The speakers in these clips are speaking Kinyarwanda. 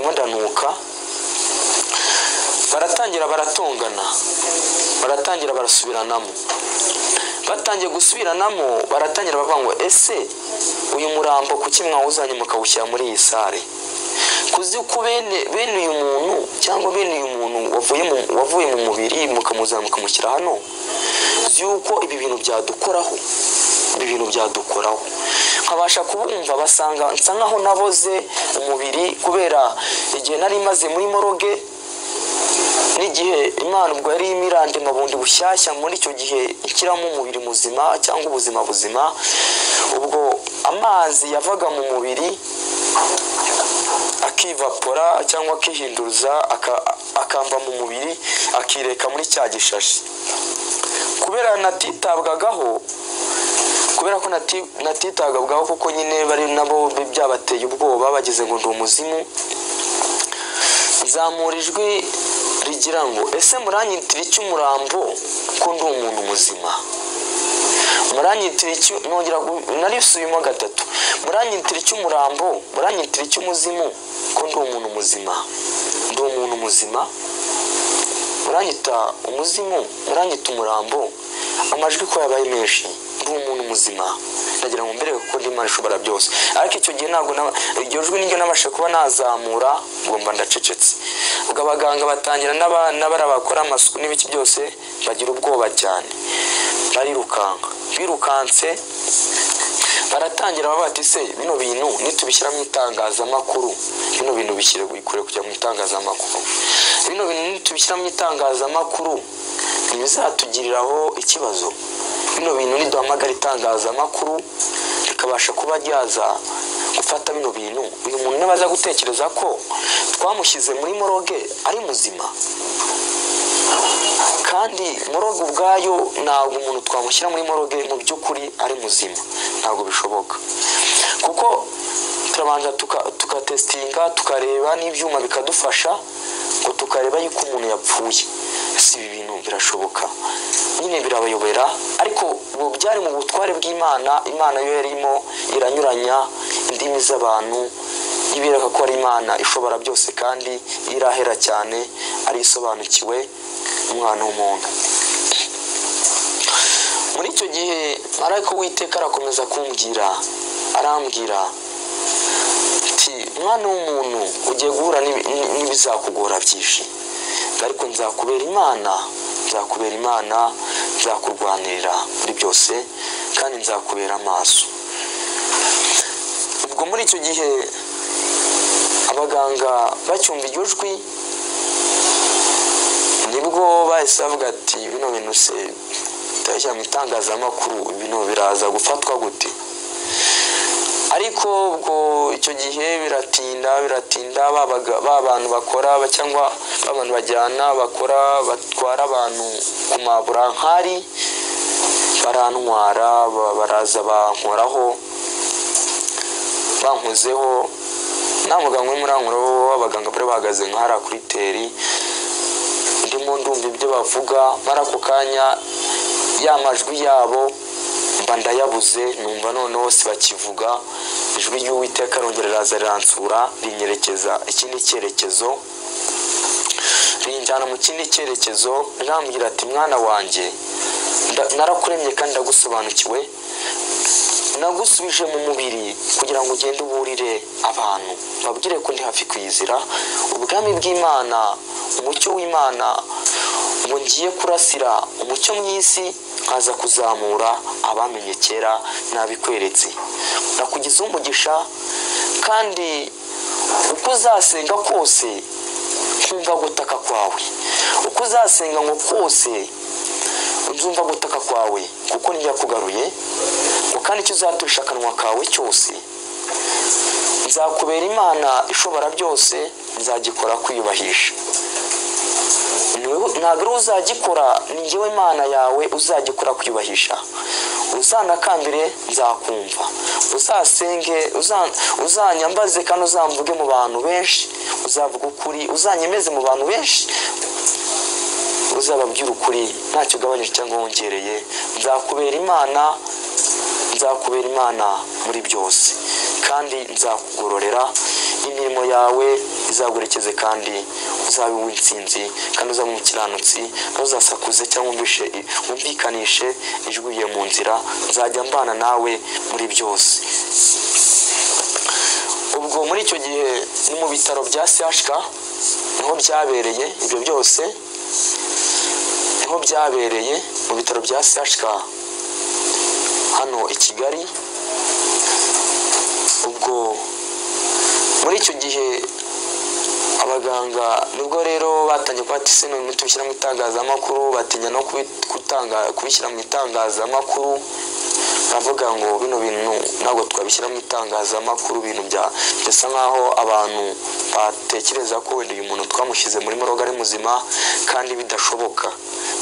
barahaguruka baratangira baratongana baratangira barasubiranamo batangiye gusubiranamo baratangira bavuga ngo ese uyu murambo kuki mwawuzanye mukawushyira muri iyi sare kuzi ko bene uyu muntu cyangwa bene uyu muntu wavuye mu mubiri mukamuzana mukamushyira hano by'uko ibi bintu byadukoraho ibi bintu byadukoraho nkabasha kubumva basanga nsa nkaho naboze umubiri kubera igihe nari maze muri moroge n'igihe imana ubwo yari imirandema bundi bushyashya muri icyo gihe ikiramo umubiri muzima cyangwa ubuzima buzima ubwo amazi yavaga mu mubiri akivapora cyangwa akihinduza akava mu mubiri akireka muri cya gishashi kubera natitabwagaho kubera ko natitabwagaho kuko nyine bari nabo byabateye ubwoba bageze ngo ndi umuzimu nzamura ijwi rigira ngo ese muranyitira icyo umurambo ko ndi umuntu muzima muranyitira icyo nongera narisubiyemo gatatu muranyitira icyo umurambo muranyitira icyo umuzimu ko ndi umuntu muzima ndi umuntu muzima muranyita umuzimu muranyita umurambo amajwi ko yabaye menshi ndi umuntu muzima ndagira ngo mbere kuko ndi imana ishobora byose ariko icyo gihe ntabwo iryo jwi niryo nabasha kuba nazamura ngomba ndacecetse ubwo abaganga batangira n'abara bakora amasuku n'ibiki byose bagira ubwoba cyane barirukanka birukanse baratangira baba bati se bino bintu nitubishyira mu itangazamakuru bino bintu bishyire kure kujya mu itangazamakuru bino bintu nitubishyira mu itangazamakuru ntibizatugiriraho ikibazo bino bintu niduhamagara itangazamakuru rikabasha kuba ryaza gufata bino bintu uyu muntu nabaza gutekereza ko twamushyize muri moroge ari muzima kandi moroge ubwayo ntabwo umuntu twamushyira muri moroge mu by'ukuri ari muzima ntabwo bishoboka kuko turabanza tukatesitinga tukareba n'ibyuma bikadufasha ngo tukareba yuko umuntu yapfuye si ibi bintu birashoboka nyine birabayobera ariko ubu byari mu butware bw'imana imana yo yarimo iranyuranya indimi z'abantu ibereka ko ari imana ishobora byose kandi irahera cyane ari isobanukiwe umwana w'umuntu muri icyo gihe ariko witeka arakomeza kumbwira arambwira ati mwana w'umuntu ugiye guhura n'ibizakugora byinshi ariko nzakubera imana nzakubera imana nzakurwanirira muri byose kandi nzakubera amaso ubwo muri icyo gihe abaganga bacyumva iryo jwi nibwo bahise bavuga ati bino bintu se tutabishyira mu itangazamakuru ibintu biraza gufatwa gute ariko ubwo icyo gihe biratinda biratinda ba bantu bakora cyangwa ba bantu bajyana bakora batwara abantu ku maburankari barantwara baraza bankoraho bankozeho nta muganga urimo urankoraho w'abaganga bari bahagaze nka hariya kuri teri ndimo ndumva ibyo bavuga mara ako kanya ya majwi yabo mba ndayabuze numva noneho bakivuga ijwi ry'uwiteka rongera riraza riransura rinyerekeza ikindi cyerekezo rinjyana mu kindi cyerekezo rirambwira ati mwana wanjye narakuremye kandi ndagusobanukiwe nagusubije mu mubiri kugira ngo ugende uburire abantu babwire ko ndi hafi kwizira ubwami bw'imana umucyo w'imana ngo ngiye kurasira umucyo mu isi nkaza kuzamura abamenye kera nabikweretse nakugize umugisha kandi uko uzasenga kose nkumva gutaka kwawe uko uzasenga ngo kose nzumva gutaka kwawe kuko njya kugaruye ngo kandi icyo uzaturisha akanwa kawe cyose nzakubera imana ishobora byose nzagikora kwiyubahisha ntabwo ari uzagikora ni ngewe imana yawe uzagikora kwiyubahisha uzanakambire nzakumva uzasenge uzanyambaze kandi uzamvuge mu bantu benshi uzavuga ukuri uzanyemeze mu bantu benshi uzababwira ukuri ntacyo ugabanyije cyangwa wongereye nzakubera imana nzakubera imana muri byose kandi nzakugororera imirimo yawe izaguherekeze kandi uzabe uw'intsinzi kandi uzabe umukiranutsi ntuzasakuze cyangwa wumvishe wumvikanishe ijwiye mu nzira nzajya mbana nawe muri byose ubwo muri icyo gihe ni mu bitaro bya CHK niho byabereye ibyo byose niho byabereye mu bitaro bya CHK hano i Kigali ubwo muri icyo gihe abaganga nibwo rero batangiye kuba ati se none tubishyira mu itangazamakuru batinya no kubi- gutanga kubishyira mu itangazamakuru bavuga ngo bino bintu ntabwo twabishyira mu itangazamakuru ibintu bya bisa nkaho abantu batekereza ko wenda uyu muntu twamushyize muri moroga ari muzima kandi bidashoboka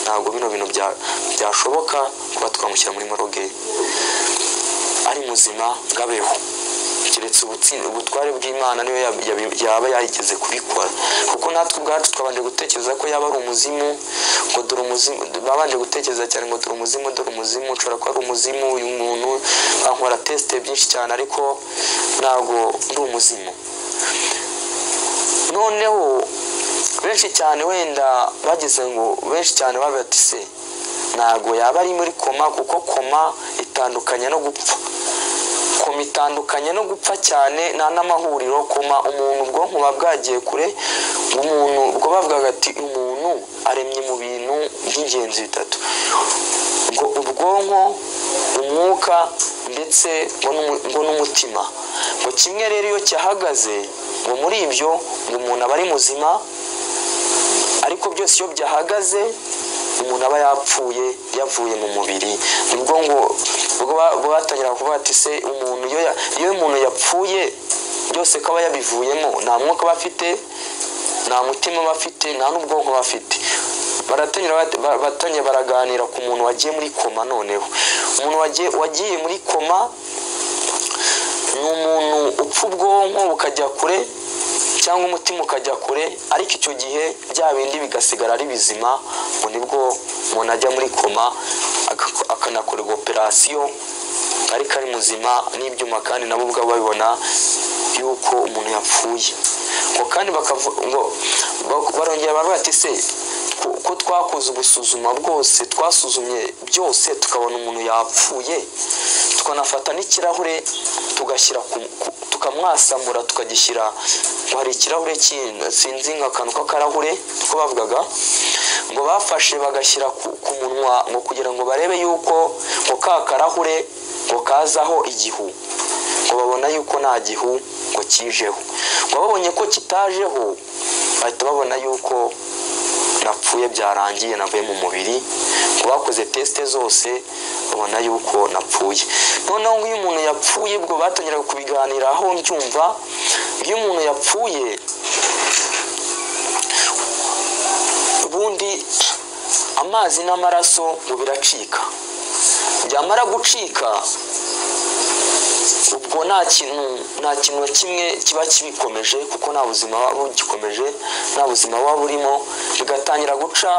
ntabwo bino bintu bya- byashoboka kuba twamushyira muri moroge ari muzima ngo abeho keretse ubutsi- ubutware bw'imana niyo yab- yab- yaba yarigeze kubikora kuko natwe ubwacu twabanje gutekereza ko yaba ari umuzimu ngo dore umuzimu babanje gutekereza cyane ngo dore umuzimu dore umuzimu ushobora kuba ari umuzimu uyu muntu bankora tesite byinshi cyane ariko ntabwo ndi umuzimu noneho benshi cyane wenda bageze ngo benshi cyane babatise ntabwo yaba ari muri koma kuko koma itandukanye no gupfa koma itandukanye no gupfa cyane nta n'amahuriro koma umuntu ubwonko buba bwagiye kure umuntu ubwo bavugaga ati umuntu aremye mu bintu by'ingenzi bitatu ubwo ubwonko umwuka ndetse ngo n'umu- ngo n'umutima ngo kimwe rero iyo cyahagaze ngo muri ibyo ngo umuntu aba ari muzima ariko byose iyo byahagaze umuntu aba yapfuye yavuye mu mubiri nibwo ngo ubwo ba- ubwo batangira kuvuga ati se umuntu iyo ya- iyo umuntu yapfuye byose ko aba yabivuyemo nta mwuka aba afite nta mutima aba afite nta n'ubwonko aba afite baratangira bat- ba- batangira baraganira ku muntu wagiye muri koma noneho umuntu wagiye wagiye muri koma ni umuntu upfa ubwonko bukajya kure cyangwa umutima ukajya kure ariko icyo gihe bya bindi bigasigara ari bizima ngo nibwo umuntu ajya muri koma aka- akanakorerwa operasiyo ariko ari muzima n'ibyuma kandi nabo ubwabo babibona yuko umuntu yapfuye ngo kandi bakavu- ngo bak- barongera baravuga ati se ko- ko twakoze ubusuzuma bwose twasuzumye byose tukabona umuntu yapfuye tukanafata n'ikirahure tugashyira ku- ku- tukamwasamura tukagishyira ngo hari ikirahure kindi sinzi nk'akantu k'akarahure ko bavugaga ngo bafashe bagashyira ku, ku munwa ngo kugira ngo barebe yuko ngo ka karahure ngo kazaho igihu ngo babona yuko nta gihu ngo kijeho ngo babonye ko kitajeho bahita babona yuko napfuye byarangiye navuye mu mubiri ngo bakoze tesite zose babona yuko napfuye noneho nk'iyo umuntu yapfuye ubwo batongeraga kubiganiraho mbyumva iyo umuntu yapfuye ubundi amazi n'amaraso ngo biracika byamara gucika ubwo nta kintu nta kintu na kimwe kiba kibikomeje kuko nta buzima buba bugikomeje nta buzima buba burimo bigatangira guca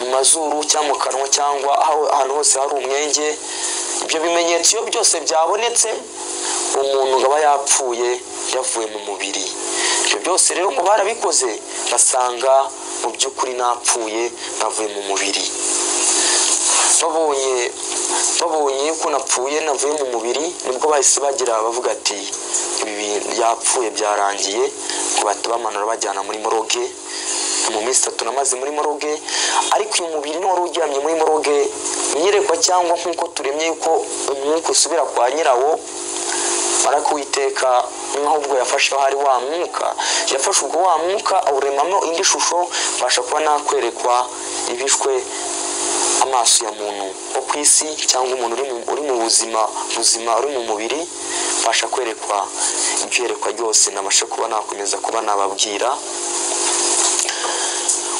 mu mazuru cyangwa mu kanwa cyangwa aho- ahantu hose hari umwenge ibyo bimenyetso iyo byose byabonetse umuntu aba yapfuye yavuye mu mubiri ibyo byose rero ngo barabikoze basanga mu by'ukuri napfuye navuye mu mubiri babonye babonye ko napfuye navuye mu mubiri nibwo bahise bagira bavuga ati ibi bintu yapfuye byarangiye ngo bahita bamanura bajyana muri moroge mu minsi itatu namaze muri moroge ariko uyu mubiri ni wari uryamye muri moroge nyirekwa cyangwa nk'uko turemye yuko umwuka usubira kwa nyirawo ariko uwiteka nk'aho ubwo yafashe hari wa mwuka yafashe ubwo wa mwuka awuremamo indi shusho mbasha kuba nakwerekwa ibishwe amaso ya muntu wo ku isi cyangwa umuntu uri mu- uri mu buzima buzima uri mu mubiri mbasha kwerekwa ibyerekwa ryose nabasha kuba nakomeza kuba nababwira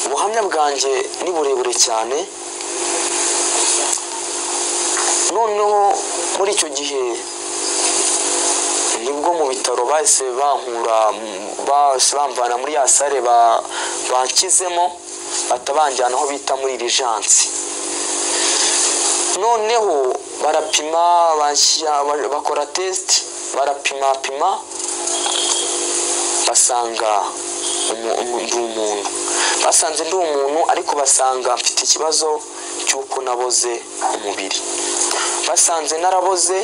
ubuhamya bwanjye ni burebure cyane noneho muri icyo gihe nibwo mu bitaro bahise bankura mu- bahise bamvana muri ya sare ba- banshyizemo bahita banjyana aho bita muri irijansi noneho barapima bashyira- bakora tesite barapima pima basanga umu- umu- ndi umuntu basanze ndi umuntu ariko basanga mfite ikibazo cy'uko naboze umubiri basanze naraboze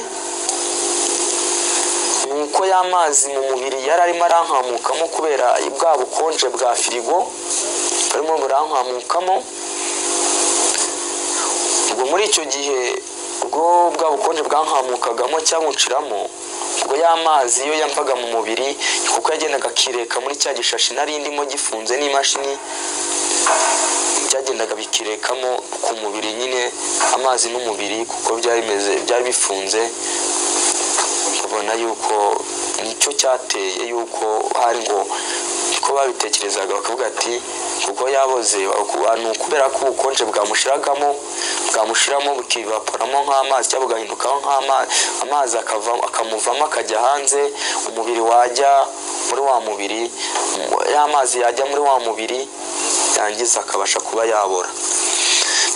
nuko ya mazi mu mubiri yari arimo arankamukamo kubera bwa bukonje bwa firigo barimo burankamukamo ubwo muri icyo gihe ubwo bwa bukonje bwankamukagamo cyamuciramo ubwo ya mazi yo yamvaga mu mubiri kuko yagendaga akireka muri cya gishashi nari ndimo gifunze n'imashini byagendaga bikirekamo ku mubiri nyine amazi n'umubiri kuko byari bimeze byari bifunze ubona yuko nicyo cyateye yuko hari ngo ko babitekerezaga bakavuga ati ubwo yaboze wa- ni ukubera ko ubukonje bwamushiragamo bwamushiramo bukivaporamo nk'amazi cyangwa bugahindukaho nk'amazi amazi akava- akamuvamo akajya hanze umubiri wajya muri wa mubiri ya mazi yajya muri wa mubiri yangiza akabasha kuba yabora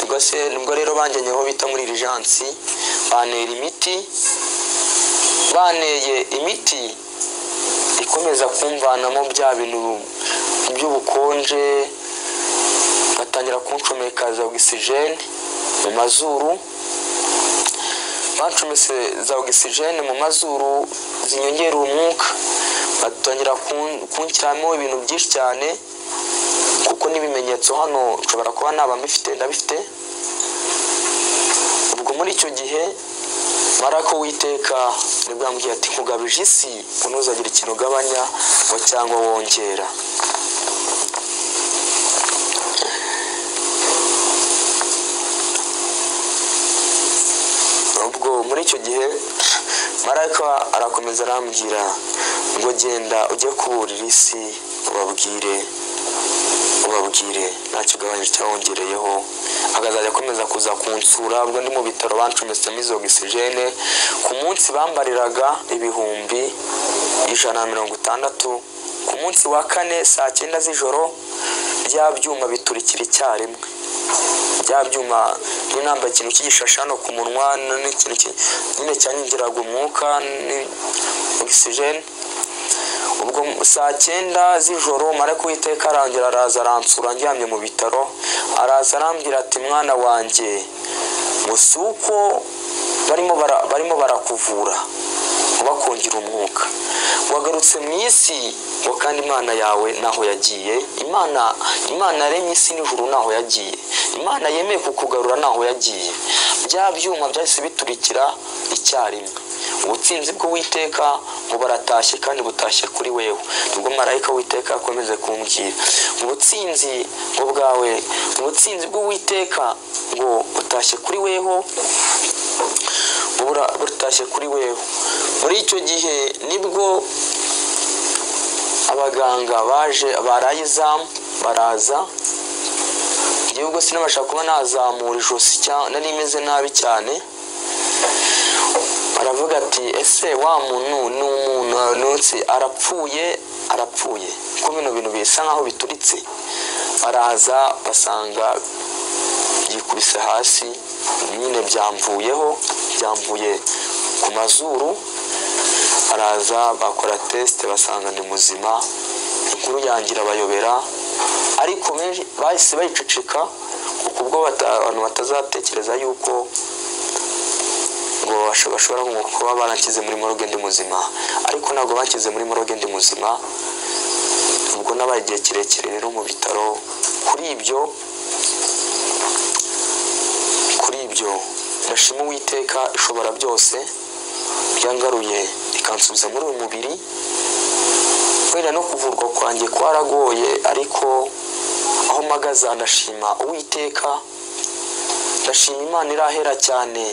ubwo se nibwo rero bangenyeho bita muri irijansi bantera imiti baneye imiti ikomeza kumvanamo bya bintu by'ubukonje batangira kuncomeka za ogisijene mu mazuru bancometse za ogisijene mu mazuru zinyongera umwuka batangira kun- kunshyiramo ibintu byinshi cyane kuko n'ibimenyetso hano nshobora kuba naba mbifite ndabifite ubwo muri icyo gihe marako witeka nibwo yambwiye ati nkugabije isi ntuzagira ikintu ugabanya ngo cyangwa wongera ubwo muri icyo gihe marayika arakomeza arambwira ngo genda ujye kuburira isi ubabwire ubabwire ntacyo ugabanyije cyawongereyeho akazajya akomeza kuza kunsura ubwo ndi mu bitaro bancometsemo izo ogisijene ku munsi bambariraga ibihumbi ijana na mirongo itandatu ku munsi wa kane saa cyenda z'ijoro bya byuma biturikira icyarimwe bya byuma niyo namba ikintu cy'igishashi hano ku munwa n- n'ikintu ki- nyine cyanyongeraga umwuka ni- ogisijene ubwo saa cyenda z'ijoro mara kuwiteka arangira araza aransura ndyamye mu bitaro araza arambwira ati mwana wanjye ngo si uko barimo bara- barimo barakuvura ubakongera umwuka wagarutse mu isi ngo kandi imana yawe ntaho yagiye imana imana yaremye isi n'ijuru ntaho yagiye imana yemeye kukugarura ntaho yagiye bya byuma byahise biturikira icyarimwe ubutsinzi bw'uwiteka ngo baratashye kandi butashye kuri wewe nibwo marayika witeka akomeze kumbwira ubutsinzi ngo bwawe ubutsinzi bw'uwiteka ngo butashye kuri weho bura- butashye kuri wewe muri icyo gihe nibwo abaganga baje baraye izamu baraza igihe ubwo sinabasha kuba nazamura ijosi cyangwa nari meze nabi cyane aravuga ati ese wa muntu ni umuntu nutse arapfuye arapfuye ko bino bintu bisa nkaho bituritse baraza basanga yikubise hasi nyine byamvuyeho byamvuye ku mazuru araza bakora tesite basanga ni muzima inkuru yangira abayobera ariko benshi bahise bayiceceka kuko ubwo bata- abantu batazatekereza yuko ngo basho- bashobora nko kuba baranshyize muri moroge ndi muzima ariko ntabwo banshyize muri moroge ndi muzima ubwo nabaye igihe kirekire rero mu bitaro kuri ibyo kuri ibyo ndashima uwiteka ishobora byose byangaruye ikansubiza muri uyu mubiri wenda no kuvurwa kwanjye kwaragoye ariko aho mpagaze ndashima uwiteka ndashima imana irahera cyane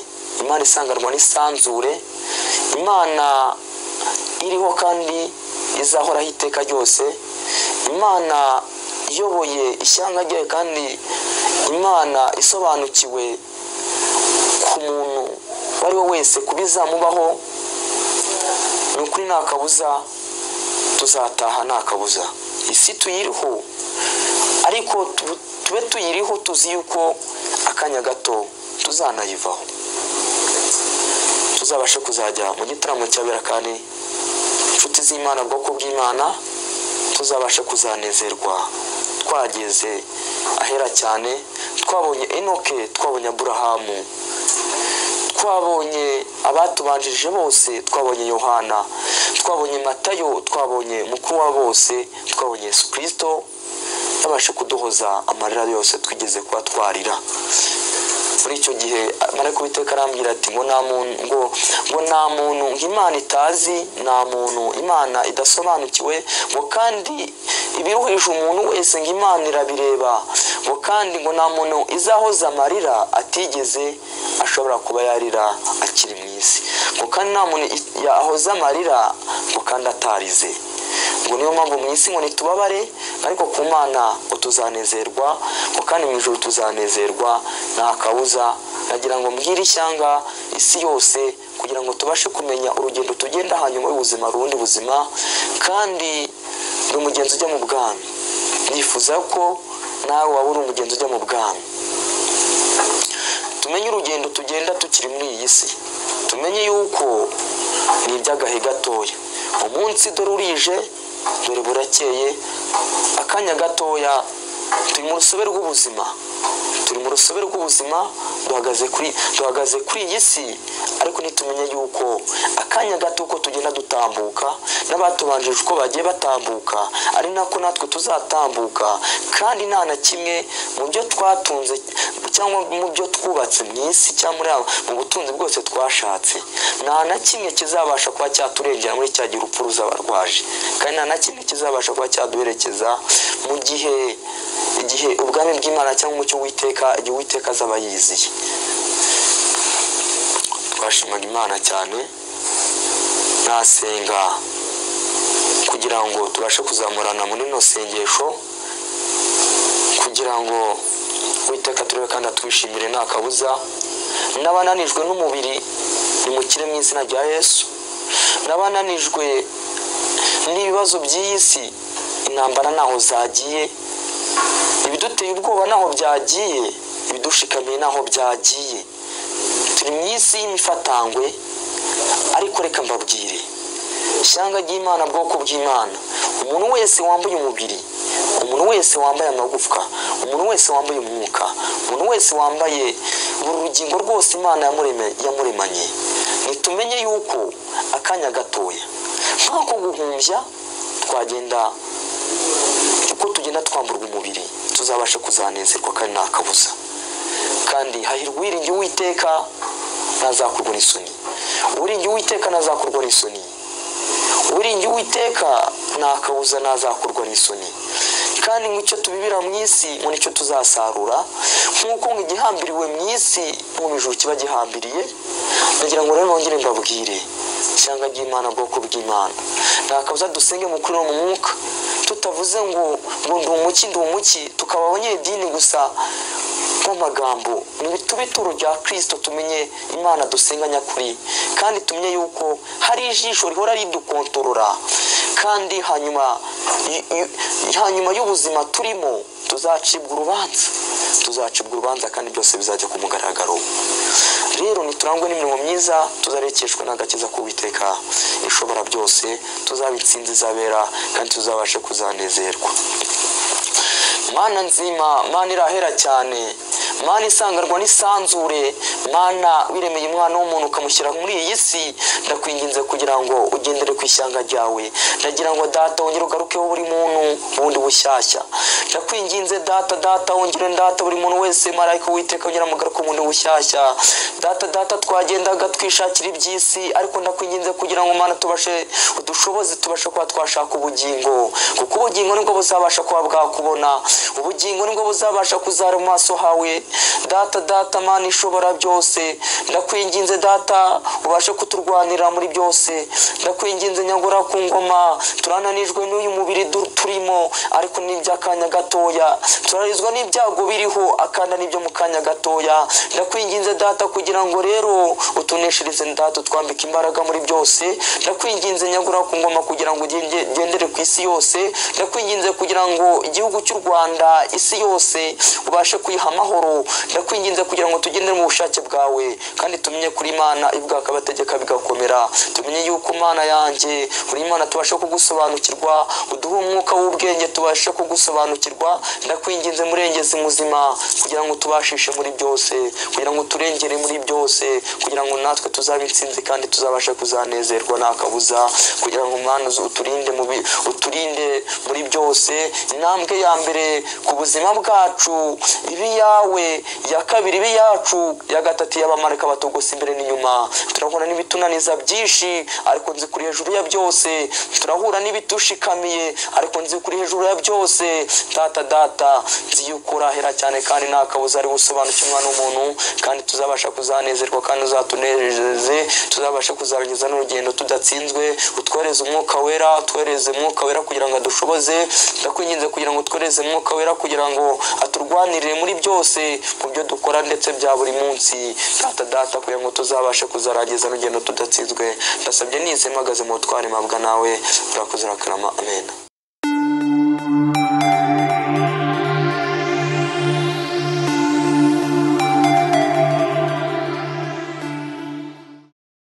imana isanganwa n'isanzure imana iriho kandi izahoraho iteka ryose imana iyoboye ishyanga ryayo kandi imana isobanukiwe ku muntu uwo ari we wese ku bizamubaho ni ukuri nta kabuza tuzataha nta kabuza isi tuyiriho ariko tu- tube tuyiriho tuzi yuko akanya gato tuzanayivaho tuzabashe kuzajya mu gitaramo cyabera kandi inshuti z'imana bwoko bw'imana tuzabashe kuzanezerwa twageze ahera cyane twabonye enoke twabonye aburahamu twabonye abatubanjirije bose twabonye yohana twabonye matayo twabonye mukuru wa bose twabonye yesu kirisito yabasha kuduhoza amarira yose twigeze kuba twarira muri icyo gihe marayika witeka arambwira ati ngo nta muntu ngo ngo nta muntu nk'imana itazi nta muntu imana idasobanukiwe ngo kandi ibiruhije umuntu wese ngo imana irabireba ngo kandi ngo nta muntu izahoza amarira atigeze ashobora kuba yarira akiri mu isi ngo kandi nta muntu yahoza amarira ngo kandi atarize ngo niyo mpamvu mu isi ngo ntitubabare ariko ku mana ngo tuzanezerwa ngo kandi mu ijoro tuzanezerwa nta kabuza nagira ngo mbwire ishyanga isi yose kugira ngo tubashe kumenya urugendo tugenda hanyuma y'ubuzima rundi buzima kandi ni umugenzi ujya mu bwami nifuza ko nawe waba uri umugenzi ujya mu bwami tumenye urugendo tugenda tukiri muri iyi si tumenye yuko ni iby'agahe gatoya umunsi dore urije dore burakeye akanya gatoya turi mu rusobe rw'ubuzima turi mu rusobe rw'ubuzima duhagaze kuri duhagaze kuri iyi si ariko ntitumenye yuko akanya gato uko tugenda dutambuka n'abatubanjirije uko bagiye batambuka ari nako natwe tuzatambuka kandi nta na kimwe mu byo twatunze cyangwa mu byo twubatse mu isi cyangwa mu butunzi bwose twashatse nta na kimwe kizabasha kuba cyaturengera muri cya gihe urupfu ruzaba rwaje kandi nta na kimwe kizabasha kuba cyaduherekeza mu gihe igihe ubwami bw'imana cyangwa umucyo w'iteka igihe uwiteka azaba yiziye twashimaga imana cyane nasenga kugira ngo tubashe kuzamurana muri rino sengesho kugira ngo witeka turebe kandi atwishimire nta kabuza n'abananijwe n'umubiri nimukire mu izina rya yesu n'abananijwe n'ibibazo by'iyi si intambara ntaho zagiye ibiduteye ubwoba naho byagiye ibidushikamiye naho byagiye turi mu isi y'imifatangwe ariko reka mbabwire ishyanga ry'imana bwoko bw'imana umuntu wese wambaye umubiri umuntu wese wambaye amagufwa umuntu wese wambaye umwuka umuntu wese wambaye buri rugingo rwose imana yamuremanye ntitumenye yuko akanya gatoya nk'ako guhumbya twagenda uko tugenda twamburwa umubiri tuzabasha kuzanezerwa kandi nta kabuza kandi hahirwa uwiringiye uwiteka ntazakurwa n'isoni uwiringiye uwiteka ntazakurwa n'isoni uwiringiye uwiteka nta kabuza ntazakurwa n'isoni kandi nk'icyo tubibira mu isi ngo nicyo tuzasarura nk'uko igihambiriwe mu isi mu ijuru kiba gihambiriye ndagira ngo rero nongere mbabwire ishyanga ry'imana bwoko bw'imana nta kabuza dusenge mu kuri mu mwuka tutavuze ngo ngo ndi umuki ndi umuki tukaba abanyedini gusa nk'amagambo tube ituro rya kirisito tumenye imana dusenga nyakuri kandi tumenye yuko hari ijisho rihora ridukontorora kandi hanyuma hanyuma y'ubuzima turimo tuzacibwa urubanza tuzacibwa urubanza kandi byose bizajya ku mugaragaro rero niturangwe n'imirimo myiza tuzarekeshwa n'agakiza k'uwiteka ishobora byose tuzaba intsinzi izabera kandi tuzabashe kuzanezerwa mana nzima mana irahera cyane mana isanganwa n'isanzure mana wiremeye umwana w'umuntu ukamushyira muri iyi si ndakwinginze kugira ngo ugendere ku ishyanga ryawe ndagira ngo data wongere ugarukeho buri muntu bundi bushyashya ndakwinginze data data wongere data buri muntu wese marayika witeka wongere amugaruke bundi bushyashya data data twagendaga twishakira iby'isi ariko ndakwinginze kugira ngo mana tubashe udushoboze tubashe kuba twashaka ubugingo kuko ubugingo nibwo buzabasha kuba bwakubona ubugingo nibwo buzabasha kuzara mu maso hawe data data mana ishobora byose ndakwinginze data ubashe kuturwanira muri byose ndakwinginze nyagura ku ngoma turananijwe n'uyu mubiri du- turimo ariko ni iby'akanya gatoya turarizwa n'ibyago biriho akanda n'ibyo mu kanya gatoya ndakwinginze data kugira ngo rero utuneshereze data utwambike imbaraga muri byose ndakwinginze nyagura ku ngoma kugira ngo ugende- ugendere ku isi yose ndakwinginze kugira ngo igihugu cy'u rwanda isi yose ubashe kuyiha amahoro ndakwinginze kugira ngo tugendere mu bushake bwawe kandi tumenye kuri imana ivuga akabategeka bigakomera tumenye yuko imana yanjye uri imana tubasha kugusobanukirwa uduhe umwuka w'ubwenge tubashe kugusobanukirwa ndakwinginze murengezi muzima kugira ngo tubashishe muri byose kugira ngo turengere muri byose kugira ngo natwe tuzabe intsinzi kandi tuzabashe kuzanezerwa nta kabuza kugira ngo umwana uzu- uturinde mu bi- uturinde muri byose intambwe ya mbere ku buzima bwacu ibi yawe iya kabiri ibi yacu iya gatatu y'abamarika batogosa imbere n'inyuma turahura n'ibitunaniza byinshi ariko nzi kuri hejuru ya byose turahura n'ibitushikamiye ariko nzi kuri hejuru ya byose data data nzi yuko urahera cyane kandi nta kabuza ari gusobanukirwa umwana w'umuntu kandi tuzabasha kuzanezerwa kandi uzatunezeze tuzabasha kuzarangiza n'urugendo tudatsinzwe utwohereze umwuka wera utwohereze umwuka wera kugira ngo adushoboze ndakwinginze kugira ngo utwohereze umwuka wera kugira ngo aturwanirire muri byose mu byo dukora ndetse bya buri munsi data data kugira ngo tuzabashe kuzarangiza n'urugendo tudatsinzwe ndasabye n'izi mpagaze mu butwari mpabwa nawe urakoze urakarama amen